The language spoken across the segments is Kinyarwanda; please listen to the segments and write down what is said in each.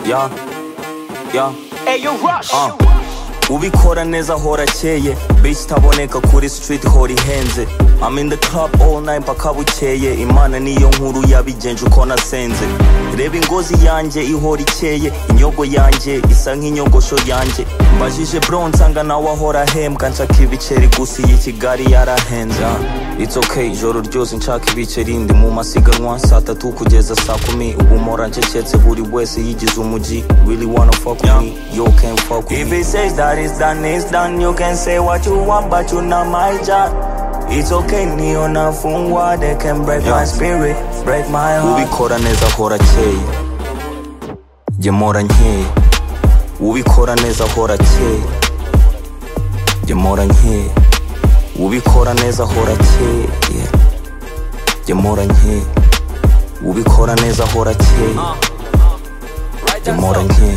yo, yo, Ayo rush uh. ubikora neza ahora akeye bitch itaboneka kuri street hora ihenze I'm in the club all night mpaka bukeye imana niyo nkuru yabigenje uko nasenze reba ingozi yanjye ihora ikeye inyogo yanjye isa nk'inyogosho yanjye mbajije bro nsanga nawe ahora ahembwa nshaka ibiceri gusa iyi kigali yarahenze uh. it's okay ijoro ryose nshaka ibiceri ndi mu masiganwa saa tatu kugeza saa kumi ubu mpora ncecetse buri wese yigize umujyi really wanna fuck with me yo can fuck with If me it says that it's done, it's done. You can say what you want, but you're not my job. It's okay, Neo Nafungwa. They can break my spirit, break my heart. ubikora neza ahora akeye jye mpora nkeye ubikora neza ahora akeye jye mpora nkeye ubikora neza ahora akeye Yeah. jye mpora nkeye ubikora neza ahora akeye jye mpora nkeye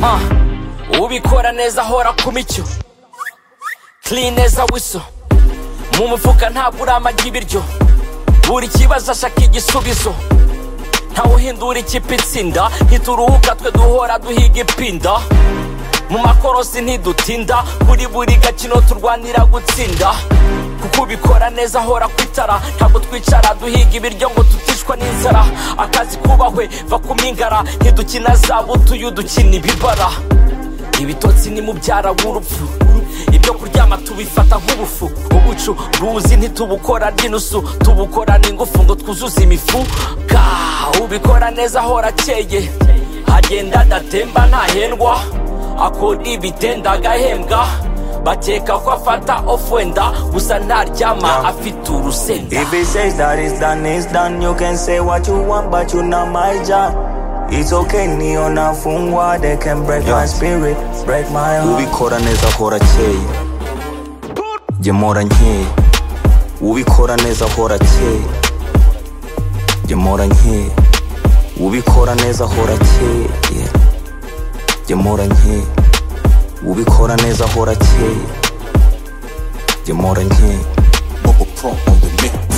uh. ubikora neza ahora ku micyo clean neza wiso mu mufuka ntabwo uramagi ibiryo buri kibazo ashaka igisubizo ntawe uhindura ikipe itsinda ntituruhuka twe duhora duhiga ipinda mu makorosi ntidutinda kuri buri gakino turwanira gutsinda kuko ubikora neza ahora ku itara ntabwo twicara duhiga ibiryo ngo tuticwa n'inzara akazi kubahwe va ku mingara ntidukina za butuyu dukina ibibara ibitotsi ni mubyara w'urupfu ibyo kuryama tubifata nk'ubufu ubucu buzi ntitubukora n'inusu tubukora n'ingufu ngo twuzuze imifuka ubikora neza ahora akeye agenda adatemba ntahendwa akora ibitenda agahembwa bakeka ko afata ofu wenda gusa ntaryama afite urusenda If it says that it's done, it's done. You can say what you want, but you're not my job. It's okay, Neo Nafungwa. They can break my spirit, break my heart. ubikora neza ahora akeye jye mpora nkeye ubikora neza ahora akeye jye mpora nkeye ubikora neza ahora akeye Yeah. jye mpora nkeye ubikora neza ahora akeye jye mpora nkeye Bubba Pro on the mix.